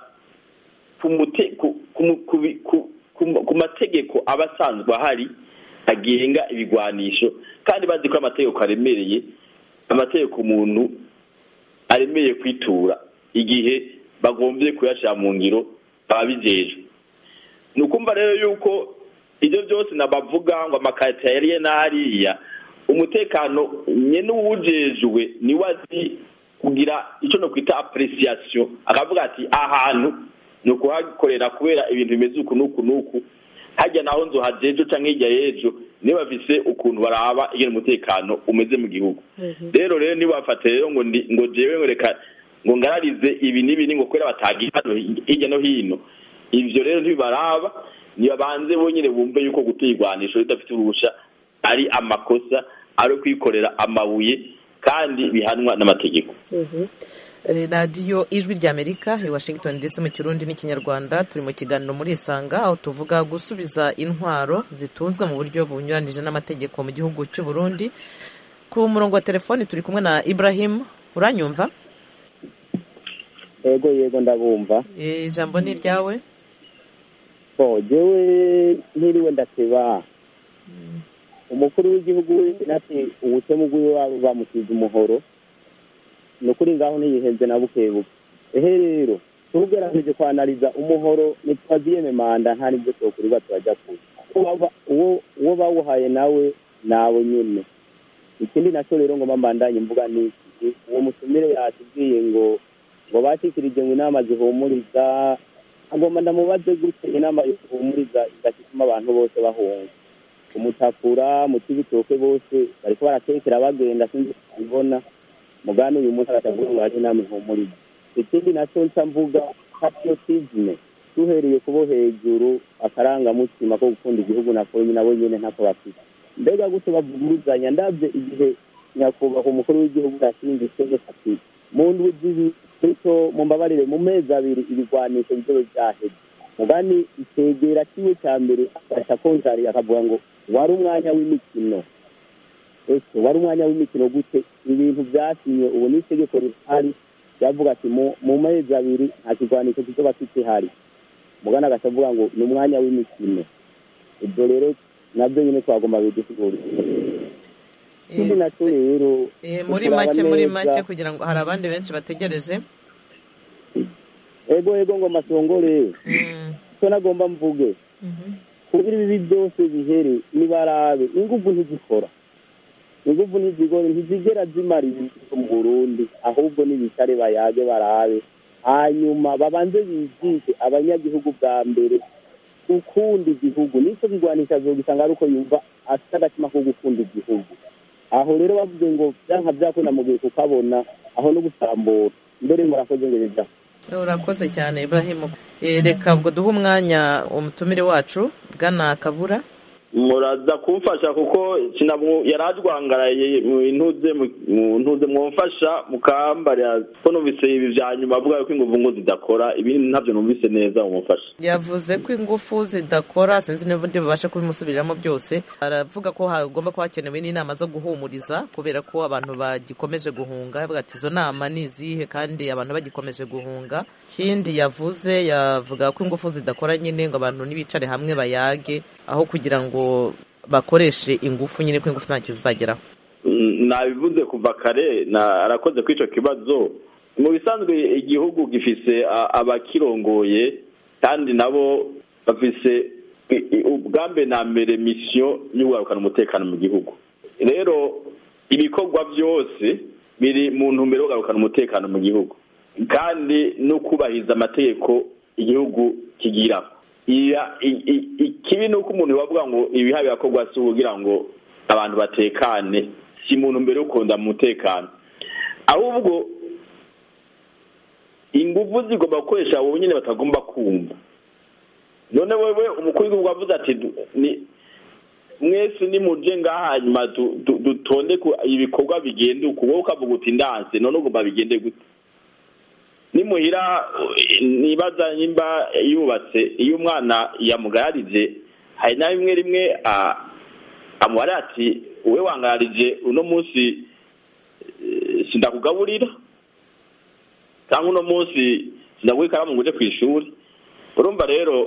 ku mategeko aba asanzwe ahari agenga ibigwanisho kandi bazi ko amategeko aremereye amategeko umuntu aremeye kwitura igihe bagombye kuyashyira mu ngiro ababijejwe ni ukumva rero yuko ibyo byose nabavuga ngo amakarita yariye n'ahariya umutekano nyine uwujejwe niwe azi kugira icyo no kwita apuresiyasiyo akavuga ati ahantu ni ukuhakorera kubera ibintu bimeze uku n'uku n'uku hajya naho nzu hajejo cyangwa hirya y'ejo niba bafise ukuntu baraba ingene umutekano umeze mu gihugu rero rero niba bafate rero ngo ngo jewe ngo reka ngo ngararize ibi n'ibi ngo kubera batagiye hirya no hino ivyo rero ntibibaraba nibabanze bonyine bumve yuko gutera igwanisho ridafite uruhusha ari amakosa ari kwikorera amabuye kandi bihanwa n'amategeko radiyo ijwi ry'amerika i washington ndetse mu kirundi n'ikinyarwanda turi mu kiganiro muri isanga aho tuvuga gusubiza intwaro zitunzwe mu buryo bunyuranije n'amategeko mu gihugu cy'u Burundi ku murongo wa telefoni turi kumwe na ibrahim uranyumva yego yego ndabumva ijambo ni iryawe jewe ntiriwe ndateba umukuru w'igihugu nati ubutemu bw'iwe waba bamusize umuhoro ni ukuri ngaho ntiyihenze na bukebuke ehe rero tugerageje kwanariza umuhoro ntitwaziyeme manda nta n'ibyo twokurirwa turajya kure uwo bawuhaye nawe nawe nyine ikindi nacyo rero ngo mbandanye mvuga ni iki uwo musumire yatubwiye ngo ngo bashikirije ngo inama zihumuriza agomba ndamubaze gute inama zihumuriza igatuma abantu bose bahunga umutakura mu kibitoke bose bariko baratekera bagenda sinzi kubibona mugani uyu munsi agatavuga ngo hari inama ihumuriza ikindi nacyo nca mvuga patriotisme duhereye kubo hejuru akarangamutima ko gukunda igihugu nako nabo nyene ntako bafite mbega gute bavuguruzanya ndavye igihe nyakubahwa umukuru w'igihugu yashinze itegeko ati mu ndwi zibiri bityo mumbabarire mu mezi abiri ibigwanisho bizobe vyaheze mugani itegera kiwe ca mbere agasha konjari akavuga ngo wari umwanya w'imikino ese wari umwanya w'imikino gute ibintu vyasinywe ubu n'itegeko rihari ryavuga ati mu mezi abiri nta kigwanisho kizoba kikihari mugana agaca avuga ngo ni umwanya w'imikino ibyo rero nabyo nyine twagomba bidusigurira ikindi nacyo rero muri make muri make kugira ngo hari abandi benshi bategereje ego ego ngo masongore icyo nagomba mvuge kugira ibibi byose bihere nibarabe ingufu ntizikora inguvu ntizigore ntizigera zimara ibintu mu burundi ahubwo n'ibicare bayage barabe hanyuma babanze bigishe abanyagihugu bwa mbere gukunda igihugu nicyo kigwanisha zogisanga ari uko yumva afite agatima ko gukunda igihugu aho rero bavuze ngo byanka byakunda mu gihe kukabona aho no gusambura mbere murakoze ngo bijya urakoze cyane Ibrahim reka ubwo duhe umwanya umutumire wacu bwana kabura muraza kumfasha kuko yari ajwangaraye mu ntuze mu ntuze mwumfasha mukambarira ko numvise ibi bya nyuma avuga ko ingufu ngo zidakora ibindi ntabyo numvise neza mumufasha yavuze ko ingufu zidakora sinzi niba undi babasha kubimusubiriramo byose aravuga ko hagomba kuba hakenewe n'inama zo guhumuriza kubera ko abantu bagikomeje guhunga avuga ati izo nama ni izihe kandi abantu bagikomeje guhunga ikindi yavuze yavuga ko ingufu zidakora nyine ngo abantu ntibicare hamwe bayage aho kugira ngo bakoreshe ingufu nyine ko ingufu ntacyo zizageraho nabivuze kuva kare arakoze kuri icyo kibazo mu bisanzwe igihugu gifise abakirongoye kandi nabo bafise ubwambe na mbere misiyo yo kugarukana umutekano mu gihugu rero ibikorwa byose biri mu ntumbero yo kugarukana umutekano mu gihugu kandi no kubahiriza amategeko igihugu kigira ikibi ni uko umuntu bavuga ngo ibiha birakorwa si kugira ngo abantu batekane si muntu mbere yo kurunda mu mutekano ahubwo ingufu zigomba gukoresha wowe nyine batagomba kumva none wewe umukuru w'igihugu avuze ati mwese nimuje ngaha hanyuma dutonde ibikorwa bigende uku wowe ukavuga uti ndanse none ugomba bigende gute nimuhira nibaza nimba yubatse iyo umwana yamugararije hari na rimwe rimwe amuhara ati wowe wangararije uno munsi sindakugaburira cyangwa uno munsi sindaguha ikaramu ngo uje ku ishuri urumva rero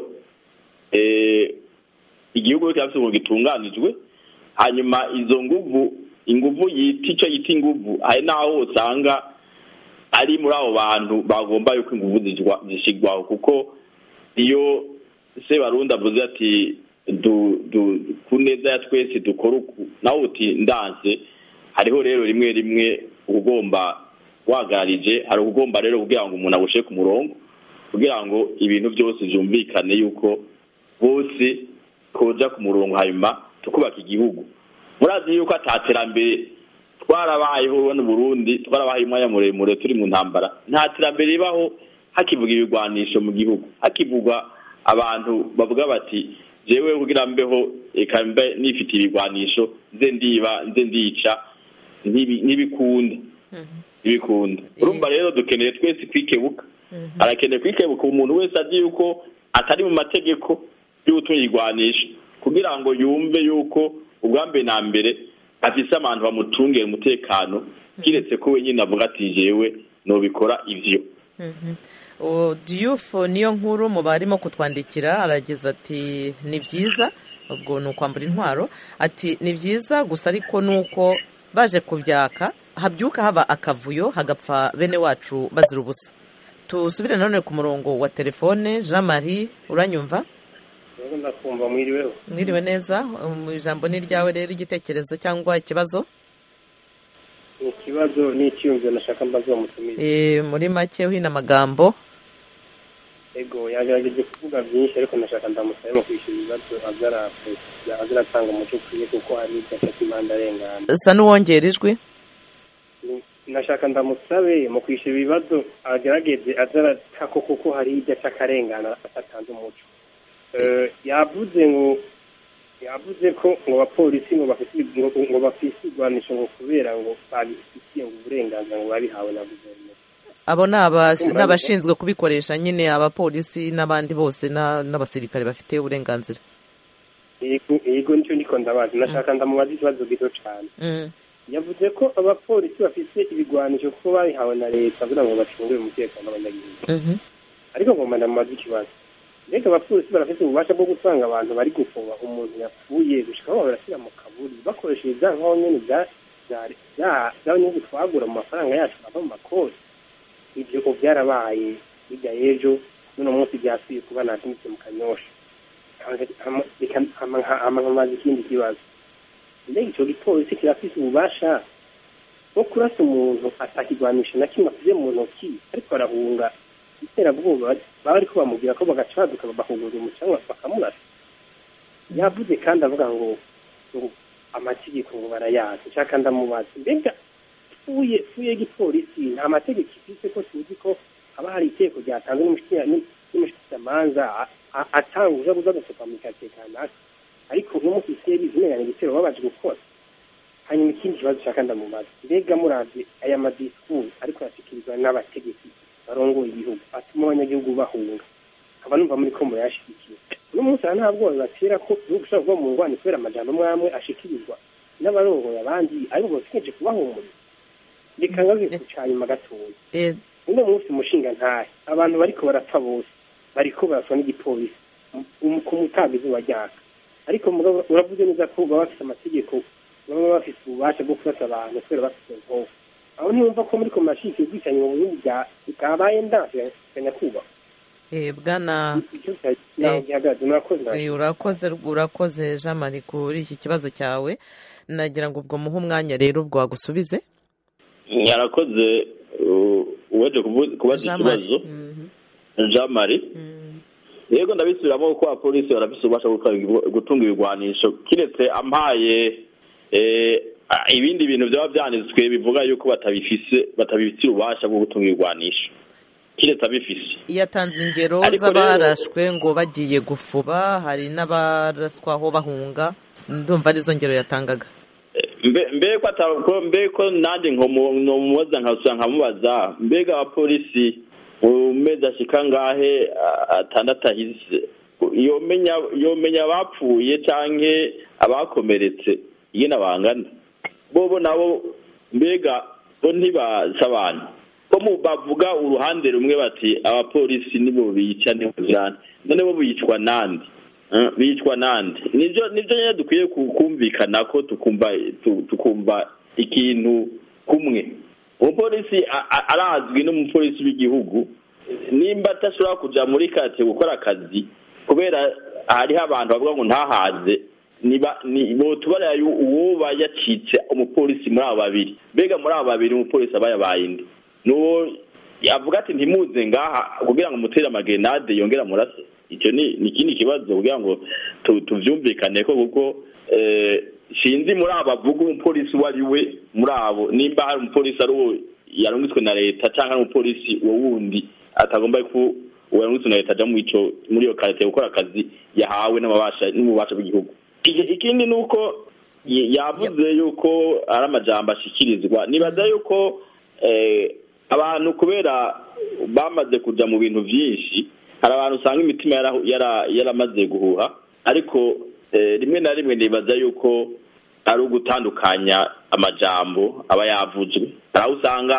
igihugu cyangwa ngo gitunganijwe hanyuma izo nguvu inguvu yita icyo yita inguvu hari n'aho usanga ari muri abo bantu bagomba yuko ingufu zishyirwaho kuko iyo sebarundi avuze ati ku neza ya twese dukora uku nawe uti ndanse hariho rero rimwe rimwe ugomba wagararije hari ugomba rero kugira ngo umuntu agushe ku murongo kugira ngo ibintu byose byumvikane yuko bose koja ku murongo hanyuma tukubaka igihugu murazi yuko ataterambere twarabayeho ubona Burundi twarabaye umwanya muremure turi mu ntambara nta terambere ribaho hakivuga ibigwanisho mu gihugu hakivugwa abantu bavuga bati jewe kugira mbeho reka mbe nifitiye ibigwanisho nze ndiba nze ndica ntibikunda ntibikunda urumva rero dukeneye twese kwikebuka arakeneye kwikebuka umuntu wese azi yuko atari mu mategeko y'ubutunga igwanisho kugira ngo yumve yuko ubwambe na mbere afise abantu bamucungera umutekano kiretse ko wenyine avuga ati jewe nobikora ivyo diyufu niyo nkuru mu barimo kutwandikira aragize ati ni byiza ubwo ni ukwambura intwaro ati ni byiza gusa ariko ni uko baje kubyaka habyuka haba akavuyo hagapfa bene wacu bazira ubusa tusubire nanone ku murongo wa telefone jean marie uranyumva ndakumva mwiriweho mwiriwe neza ijambo ni iryawe rero igitekerezo cyangwa ikibazo ni ikibazo n'icyiyumviro nashaka mbazo bamutumire muri make uhina amagambo ego yagerageje kuvuga byinshi ariko nashaka ndamusabe mu kwishyura ibibazo azaratanga umuco ukwiye kuko hari ibyapa cy'imihanda arengana sa n'uwongera ijwi nashaka ndamusabe mu kwishyura ibibazo agerageze azarata ko kuko hari ibyo akarengana atatanze umuco yavuze ngo yavuze ko ngo abapolisi ngo bafite ngo bafite igwanisho ngo kubera ngo babifitiye ngo uburenganzira ngo babihawe na guverinoma abo ni abashinzwe kubikoresha nyine abapolisi n'abandi bose n'abasirikare bafite uburenganzira yego nicyo ndiko ndabazi nashaka ndamubaza ikibazo gito cyane yavuze ko abapolisi bafite ibigwanisho kuko babihawe na leta kugira ngo bacungure umutekano w'abanyagihugu ariko ngomba ndamubaza ikibazo mbega abapolisi barafite ububasha bwo gutanga abantu bari gufunga umuntu yapfuye gushika aho barashyira mu kaburi bakoresheje bya nkaho nyine by'abanyagihugu twagura mu mafaranga yacu ava mu makoti ibyo ubu byarabaye bijya ejo n'uno munsi byasubiye kuba nasimbutse mu kanyosha nkamaze ikindi kibazo mbega icyo gipolisi kirafise ububasha bwo kurasa umuntu atakigwanisha na kimwe afite mu ntoki ariko arahunga iterabwoba baba ariko bamubwira ko bagaca baduka bakugurira umucanwa bakamurasa yavuze kandi avuga ngo ngo amategeko ngo barayazi nshaka ndamubaza mbega fuye fuye gipolisi nta mategeko ifite ko tuzi ko haba hari itegeko ryatanzwe n'umushyikiramanza atanga uza gusohoka mu karitsiye kanaka ariko nk'umufisiye bizimeranye igitero babaje gukora hanyuma ikindi kibazo ushaka ndamubaza mbega muravye aya madisikuru ariko yashyikirizwa n'abategetsi barongoye igihugu atuma abanyagihugu bahunga nkaba numva muri ko murayashyigikiye uno munsi aha nta bwoba batera ko igihugu ushobora kuba mu ngwani kubera amajambo amwe ashikirizwa n'abarongoye abandi ariko basigaje kubahumuriza reka ngaze ku nyuma gatoya uno munsi umushinga ntahe abantu bariko barapfa bose bariko baraswa n'igipolisi ku mutaga izuba ryaka ariko uravuze neza ko baba bafite amategeko baba bafite ububasha bwo kurasa abantu kubera bafite inkovu aho ntiyumva ko muri komashiki ubwicanyi mu bihugu bwabaye ndanse nyakubahwa bwana urakoze urakoze jean marie kuri iki kibazo cyawe nagira ngo ubwo muhe umwanya rero ubwo wagusubize yarakoze uwaje kubaza ikibazo jean marie yego ndabisubiramo kuko abapolisi barafite ububasha bwo gutunga ibigwanisho kiretse ampaye ibindi bintu byaba byanditswe bivuga yuko batabifise batabifitiye ububasha bwo gutunga ibigwanisho kiretse abifise yatanze ingero z'abarashwe ngo bagiye gufuba hari n'abaraswaho bahunga ndumva arizo ngero yatangaga mbe ko nanjye nkomubaza nkasura nkamubaza mbega abapolisi mu mezi ashika ngahe atandatu ahize yomenya abapfuye cyangwa abakomeretse iyo bangana bobo nabo mbega bo ntibaza abantu ko bavuga uruhande rumwe bati abapolisi nibo bica ntibuzirane none bo bicwa nande bicwa nande nibyo nibyo nyine dukwiye kumvikana ko tukumva tukumva ikintu kumwe umupolisi arazwi n'umupolisi w'igihugu nimba atashobora kujya muri karitsiye gukora akazi kubera hariho abantu bavuga ngo ntahaze tubarira uwo yacitse umupolisi muri abo babiri mbega muri abo babiri umupolisi aba yabaye indi n'uwo avuga ati ntimuze ngaha kugira ngo mutere amagenade yongera amurase icyo ni ikindi kibazo kugira ngo tubyumvikane ko kuko sinzi muri abo bavuga umupolisi uwo ari we muri abo nimba hari umupolisi ari uwo yarungitswe na leta cyangwa ari umupolisi uwo wundi atagomba ko uwo yarungitswe na leta ajya muri iyo karitsiye gukora akazi yahawe n'ububasha bw'igihugu ikindi ni uko yavuze yuko ari amajambo ashyikirizwa nibaza yuko abantu kubera bamaze kujya mu bintu byinshi hari abantu usanga imitima yaramaze guhuha ariko rimwe na rimwe nibaza yuko ari ugutandukanya amajambo aba yavuzwe hari aho usanga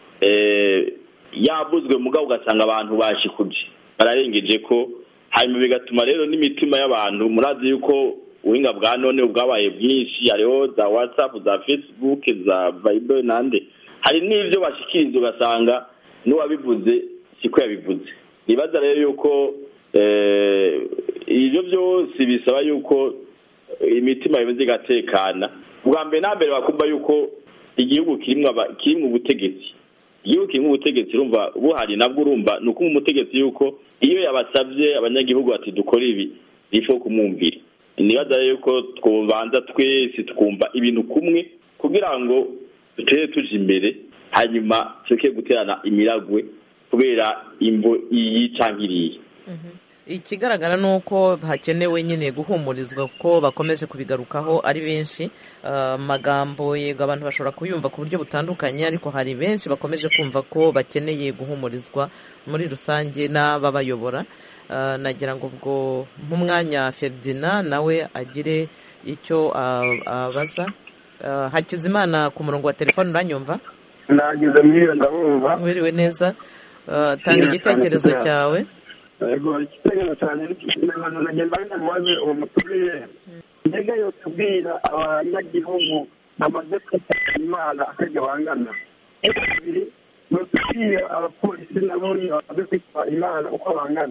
yavuzwe mugabo ugasanga abantu bashikuje bararengeje ko hanyuma bigatuma rero n'imitima y'abantu murazi yuko ubuhinga bwa none bwabaye bwinshi hariho za watsapu za fesibuke za vayibe n'andi hari n'ibyo bashikiriza ugasanga n'uwabivuze siko yabivuze nibaza rero yuko ibyo byose bisaba yuko imitima imaze igatekana bwa mbere na mbere bakumva yuko igihugu kirimo ubutegetsi igihugu kirimo ubutegetsi urumva buhari nabwo urumva ni uko umutegetsi yuko iyo yabasabye abanyagihugu bati dukore ibi bifo kumwumvira nibaza rero yuko twubanza twese twumva ibintu kumwe kugira ngo dutere tuje imbere hanyuma tureke guterana imiragwe kubera imvo iyi cyangwa iriya ikigaragara ni uko hakenewe nyine guhumurizwa kuko bakomeje kubigarukaho ari benshi amagambo yego abantu bashobora kuyumva ku buryo butandukanye ariko hari benshi bakomeje kumva ko bakeneye guhumurizwa muri rusange n'ababayobora nagira ngo ubwo nk'umwanya feridina nawe agire icyo abaza hakizimana ku murongo wa telefone uranyumva nagize mwiyo ndabumva wiriwe neza tanga igitekerezo cyawe yego igitekerezo cyane nagenda ndamubaze uwo mutubwire mbega yo tubwira abanyagihugu bamaze kwitaba imana akajya bangana kabiri ni utubwire abapolisi nabo bamaze kwitaba imana uko bangana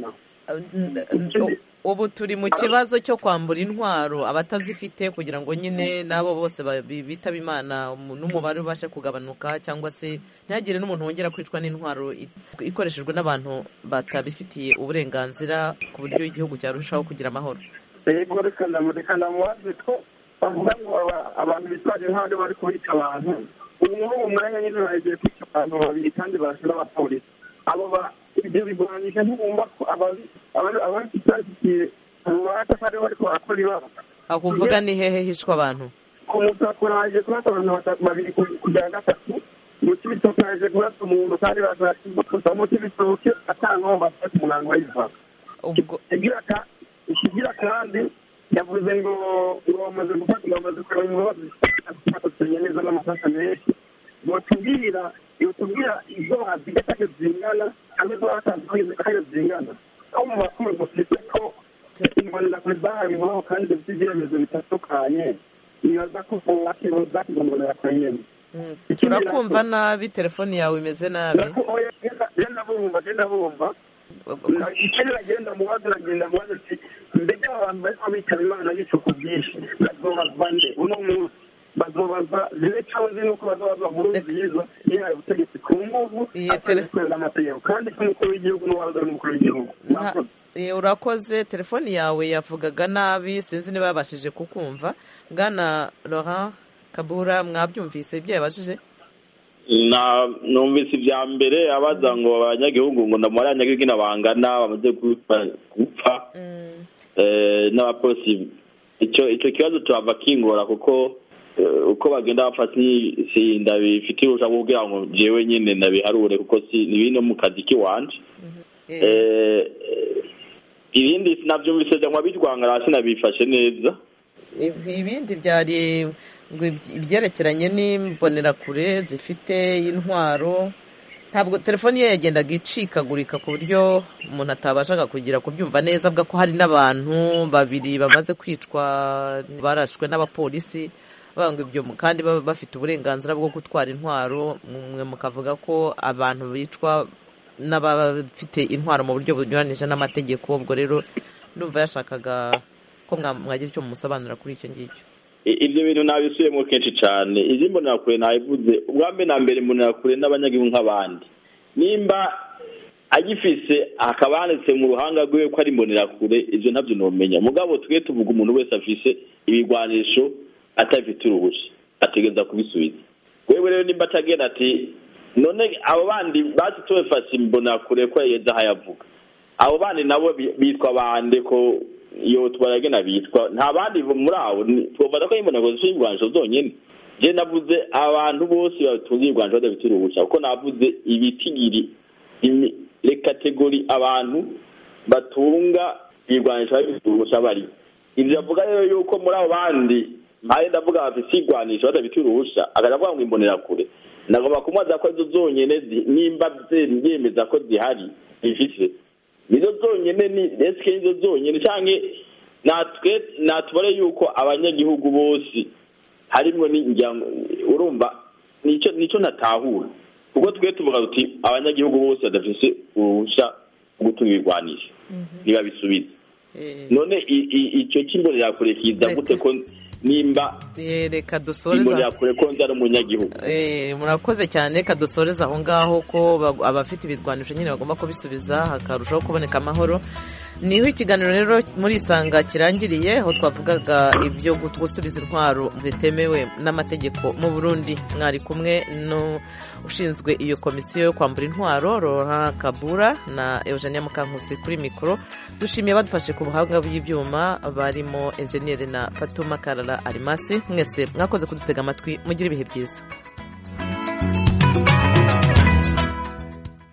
ubu turi mu kibazo cyo kwambura intwaro abatazifite kugira ngo nyine n'abo bose bitaba imana n'umubare ubashe kugabanuka cyangwa se ntihagire n'umuntu wongera kwicwa n'intwaro ikoreshejwe n'abantu batabifitiye uburenganzira ku buryo igihugu cyarushaho kugira amahoro yego reka ndamubaze ko bavuga ngo abantu bitwaje intwaro bari kubica abantu ubu muri uwo mwanya nyine bagiye kwica abantu babiri kandi barashe n'abapolisi abo ibyo bigwanisha ntibumva ko ababifitiye ububasha ko aribo bariko barakora ibara aho uvuga ni hehe hishwe abantu ku musakura haje kurasa abantu babiri kugira gatatu mu kibitoke haje kurasa umuntu kandi baza mu kibitoke atankaho bafata umunango w'ivaka ikigira kandi yavuze ngo ngo bamaze gufata bamaze kureba imbabazi bafatanya neza n'amakosa menshi botubwira yotubwira izo baziga kandi zingana kandi zo batanze kandi zingana aho mu makuru dufite ko imbonera kure zahabiweho kandi dufite ibyemezo bitandukanye nibaza ko zakigombonera kure nyene turakumva nabi telefoni yawe imeze nabi genda bumva genda bumva ikindi agenda mubaza aragenda mubaza ati mbega abantu bariko bitaba imana y'icuku byinshi bazobazwa nde uno munsi bazobaza zile cyangwa ziri uko bazobaza nkuru nziza yihaye ubutegetsi ku nguvu atarikweza amategeko kandi ko umukuru w'igihugu n'uwaza n'umukuru w'igihugu urakoze telefoni yawe yavugaga nabi sinzi niba yabashije kukumva bwana laurent kabura mwabyumvise ibyo yabajije numvise ibya mbere abaza ngo abanyagihugu ngo ndamubare abanyagihugu bangana bamaze gupfa n'abapolisi icyo kibazo tuhava kingora kuko uko bagenda bafata ndabifite ubusha kugira ngo jewe nyine ndabiharure kuko si ni bino mu kazi k'iwanje ibindi sinabyumvise cyangwa birwangara sinabifashe neza ibindi byari ibyerekeranye n'imbonerakure zifite intwaro ntabwo telefoni ye yagendaga icikagurika ku buryo umuntu atabashaga kugira kubyumva neza avuga ko hari n'abantu babiri bamaze kwicwa barashwe n'abapolisi banga ibyo kandi baba bafite uburenganzira bwo gutwara intwaro mwe mukavuga ko abantu bicwa n'abafite intwaro mu buryo bunyuranije n'amategeko ubwo rero ndumva yashakaga ko mwagira icyo mumusobanura kuri icyo ngicyo ibyo bintu nabisubiyemo kenshi cyane izi mbonerakure nabivuze ubwa mbere na mbere mbonerakure n'abanyagihugu nk'abandi nimba agifise hakaba handitse mu ruhanga rwiwe ko ari imbonerakure ibyo ntabyo ntumenya mugabo twe tuvuga umuntu wese afise ibigwanisho atabifite uruhushya ategereza kubisubiza wewe rero nimba atagenda ati none abo bandi bazi tubafashe imbonakure ko yageze aho ayavuga abo bandi nabo bitwa bande ko iyo tubaragena bitwa nta bandi muri abo twafata ko imbonakure zifite ibigwanisho zonyine je navuze abantu bose batunze ibigwanisho badafite uruhushya kuko navuze ibitigiri kategori abantu batunga ibigwanisho badafite uruhushya bari ibyo bavuga rero yuko muri abo bandi mpaye ndavuga bafite igwanisho badafite uruhushya akaja avuga ngo imbonerakure nagomba kumubaza ko izo zonyene nimba yemeza ko zihari zifise nizo zonyene ni eske nizo zonyene canke natwe natubare yuko abanyagihugu bose harimwo n'injyango urumva nico nico natahura kuko twe tuvuga tuti abanyagihugu bose badafise uruhushya rwo gutunga ibigwanisho ntibabisubize none icyo cy'imbonerakure kiza gute ko nimba reka dusoreza kure ko nzara umunyagihugu murakoze cyane reka dusoreza aho ngaho ko abafite ibirwanisho nyine bagomba kubisubiza hakarushaho kuboneka amahoro niho ikiganiro rero muri isanga kirangiriye aho twavugaga ibyo gusubiza intwaro zitemewe n'amategeko mu burundi mwari kumwe ushinzwe iyo komisiyo yo kwambura intwaro Laurent kabura na eugenia mukankusi kuri mikoro dushimiye badufashe ku buhanga bw'ibyuma barimo enjeniyeri na fatuma karara arimasi mwese mwakoze kudutega amatwi mugire ibihe byiza